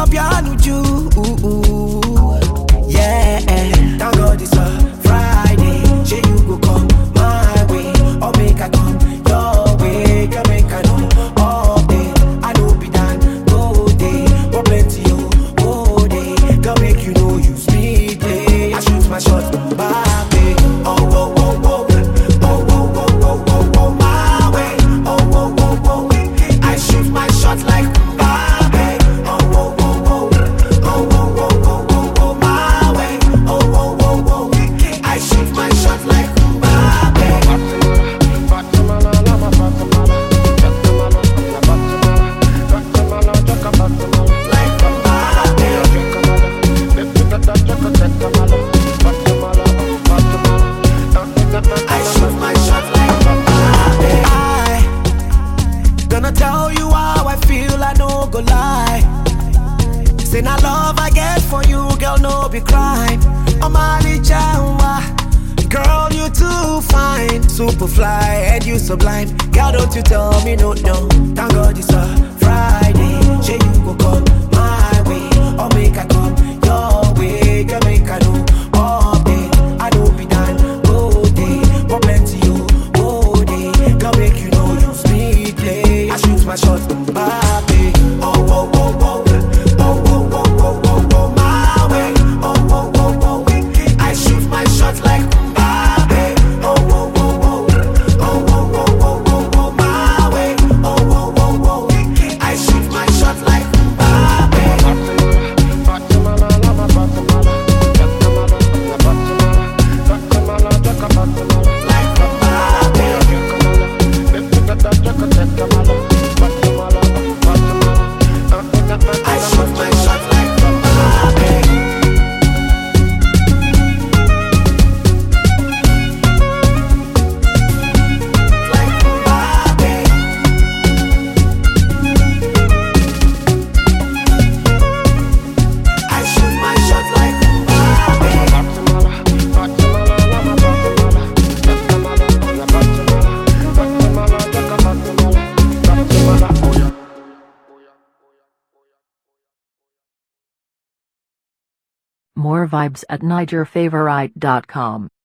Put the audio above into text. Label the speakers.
Speaker 1: Obianuju. Yeah, thank God it's a Friday. Say you go come my way, or make I come your way. Can make I know all day. I know be done go day, but plenty oh go day. Can make you know you speed play. I shoot my shot, Mbappe. Oh oh oh oh, oh oh oh oh oh oh my way. Oh oh oh oh, I shoot my shot like Mbappe. Oh oh oh oh, oh oh oh oh oh oh my way. Oh oh oh oh, I shoot my shot like Mbappe. Like Mbappe. I shoot my shot like Mbappe. I gonna tell you how I feel, I no go lie. Say na love I get for you, girl, no be crime. I'm Ali Jawa. Girl, you too fine, super fly, and you sublime. Girl, don't you tell me no, no. Thank God it's a Friday. Say you go come my way, or make I come your way. Girl, make I know all day. I don't be done go day, but plenty you go day. Girl, make you know you speed play. I shoot my shot, Mbappe. Oh oh oh oh, oh oh oh oh oh oh my way. Oh oh oh oh, I shoot my shot like Mbappe. Oh oh oh oh, oh oh oh oh oh oh my way. Oh oh oh oh, I shoot my shot like Mbappe. Like Mbappe. I shoot my shot like Mbappe. Like Mbappe. I shoot my shot like Mbappe.
Speaker 2: More vibes at NigerFavorite.com.